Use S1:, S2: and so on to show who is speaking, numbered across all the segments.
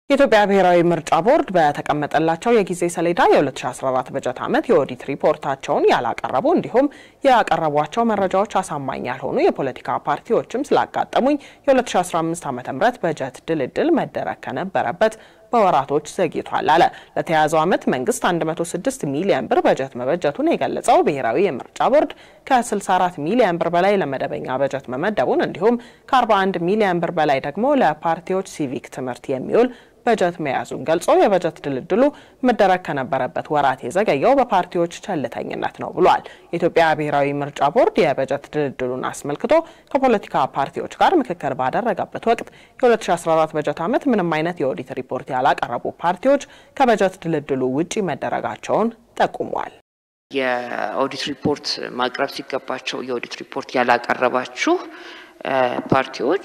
S1: የኢትዮጵያ ብሔራዊ ምርጫ ቦርድ በተቀመጠላቸው የጊዜ ሰሌዳ የ2014 በጀት ዓመት የኦዲት ሪፖርታቸውን ያላቀረቡ እንዲሁም ያቀረቧቸው መረጃዎች አሳማኝ ያልሆኑ የፖለቲካ ፓርቲዎችም ስላጋጠሙኝ የ2015 ዓ ም በጀት ድልድል መደረግ ከነበረበት በወራቶች ዘግይቷል አለ። ለተያያዘው ዓመት መንግስት 106 ሚሊዮን ብር በጀት መበጀቱን የገለጸው ብሔራዊ የምርጫ ቦርድ ከ64 ሚሊዮን ብር በላይ ለመደበኛ በጀት መመደቡን እንዲሁም ከ41 ሚሊዮን ብር በላይ ደግሞ ለፓርቲዎች ሲቪክ ትምህርት የሚውል በጀት መያዙን ገልጾ የበጀት ድልድሉ መደረግ ከነበረበት ወራት የዘገየው በፓርቲዎች ቸልተኝነት ነው ብሏል። የኢትዮጵያ ብሔራዊ ምርጫ ቦርድ የበጀት ድልድሉን አስመልክቶ ከፖለቲካ ፓርቲዎች ጋር ምክክር ባደረገበት ወቅት የ2014 በጀት ዓመት ምንም አይነት የኦዲት ሪፖርት ያላቀረቡ ፓርቲዎች ከበጀት ድልድሉ ውጪ መደረጋቸውን ጠቁሟል።
S2: የኦዲት ሪፖርት ማቅረብ ሲገባቸው የኦዲት ሪፖርት ያላቀረባችሁ ፓርቲዎች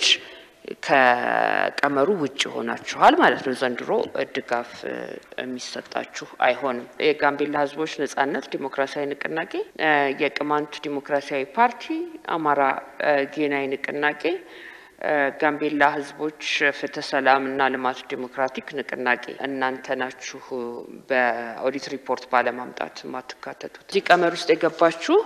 S2: ከቀመሩ ውጭ ሆናችኋል ማለት ነው። ዘንድሮ ድጋፍ የሚሰጣችሁ አይሆንም። የጋምቤላ ሕዝቦች ነጻነት ዲሞክራሲያዊ ንቅናቄ፣ የቅማንት ዲሞክራሲያዊ ፓርቲ፣ አማራ ጌናዊ ንቅናቄ፣ ጋምቤላ ሕዝቦች ፍትህ፣ ሰላም እና ልማት ዲሞክራቲክ ንቅናቄ እናንተ ናችሁ በኦዲት ሪፖርት ባለማምጣት የማትካተቱት። እዚህ ቀመር ውስጥ የገባችሁ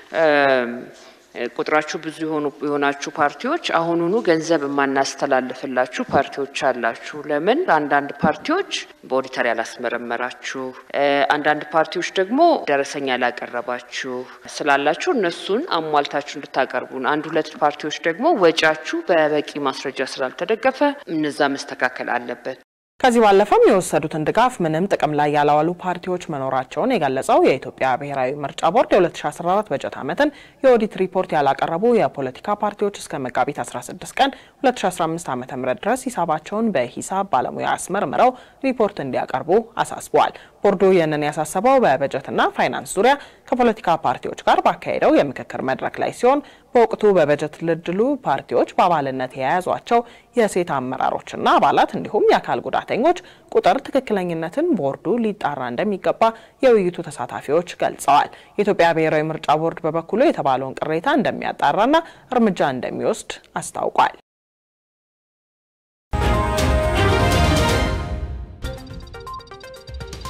S2: ቁጥራችሁ ብዙ የሆናችሁ ፓርቲዎች አሁኑኑ ገንዘብ የማናስተላልፍላችሁ ፓርቲዎች አላችሁ። ለምን? አንዳንድ ፓርቲዎች በኦዲተር ያላስመረመራችሁ፣ አንዳንድ ፓርቲዎች ደግሞ ደረሰኛ ያላቀረባችሁ ስላላችሁ እነሱን አሟልታችሁ እንድታቀርቡን፣ አንድ ሁለት ፓርቲዎች ደግሞ ወጪያችሁ በበቂ ማስረጃ ስላልተደገፈ እነዛ መስተካከል አለበት።
S1: ከዚህ ባለፈም የወሰዱትን ድጋፍ ምንም ጥቅም ላይ ያላዋሉ ፓርቲዎች መኖራቸውን የገለጸው የኢትዮጵያ ብሔራዊ ምርጫ ቦርድ የ2014 በጀት ዓመትን የኦዲት ሪፖርት ያላቀረቡ የፖለቲካ ፓርቲዎች እስከ መጋቢት 16 ቀን 2015 ዓ ም ድረስ ሂሳባቸውን በሂሳብ ባለሙያ አስመርምረው ሪፖርት እንዲያቀርቡ አሳስበዋል። ቦርዱ ይህንን ያሳሰበው በበጀትና ፋይናንስ ዙሪያ ከፖለቲካ ፓርቲዎች ጋር ባካሄደው የምክክር መድረክ ላይ ሲሆን በወቅቱ በበጀት ድልድሉ ፓርቲዎች በአባልነት የያዟቸው የሴት አመራሮችና አባላት እንዲሁም የአካል ጉዳተኞች ቁጥር ትክክለኝነትን ቦርዱ ሊጣራ እንደሚገባ የውይይቱ ተሳታፊዎች ገልጸዋል። የኢትዮጵያ ብሔራዊ ምርጫ ቦርድ በበኩሉ የተባለውን ቅሬታ እንደሚያጣራና እርምጃ እንደሚወስድ አስታውቋል።